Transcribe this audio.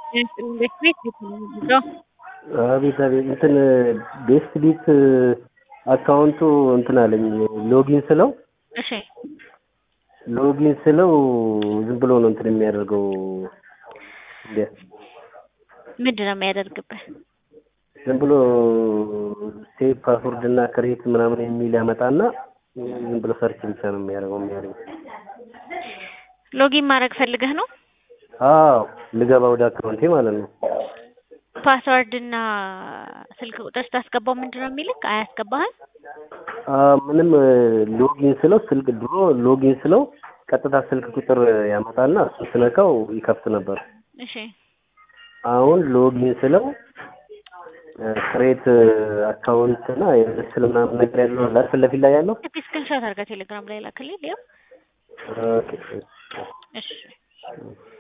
ቤት ቤት ነው አቤት አቤት እንትን ቤስት ቢት አካውንቱ እንትን አለኝ ሎጊን ስለው እሺ ሎጊን ስለው ዝም ብሎ ነው እንትን የሚያደርገው እንደ ምንድን ነው የሚያደርግብህ? ዝም ብሎ ሴቭ ፓስወርድ እና ክሬት ምናምን የሚል ያመጣና ዝም ብሎ ሰርች ብቻ ነው የሚያደርገው የሚያደርገው ሎጊን ማድረግ ፈልገህ ነው? አዎ ልገባ ወደ አካውንቴ ማለት ነው ፓስወርድ እና ስልክ ቁጥር ስታስገባው ምንድን ነው የሚልክ? አያስገባህም? አ ምንም ሎጊን ስለው ስልክ ድሮ ሎጊን ስለው ቀጥታ ስልክ ቁጥር ያመጣና እሱ ስነካው ይከፍት ነበር። እሺ አሁን ሎጊን ስለው ክሬት አካውንት እና የምስል ምናምን ነገር ያለው አለ ፊት ለፊት ላይ ያለው እስኪ ስክሪንሾት አድርገህ ቴሌግራም ላይ ላክልኝ። ሊያው ኦኬ እሺ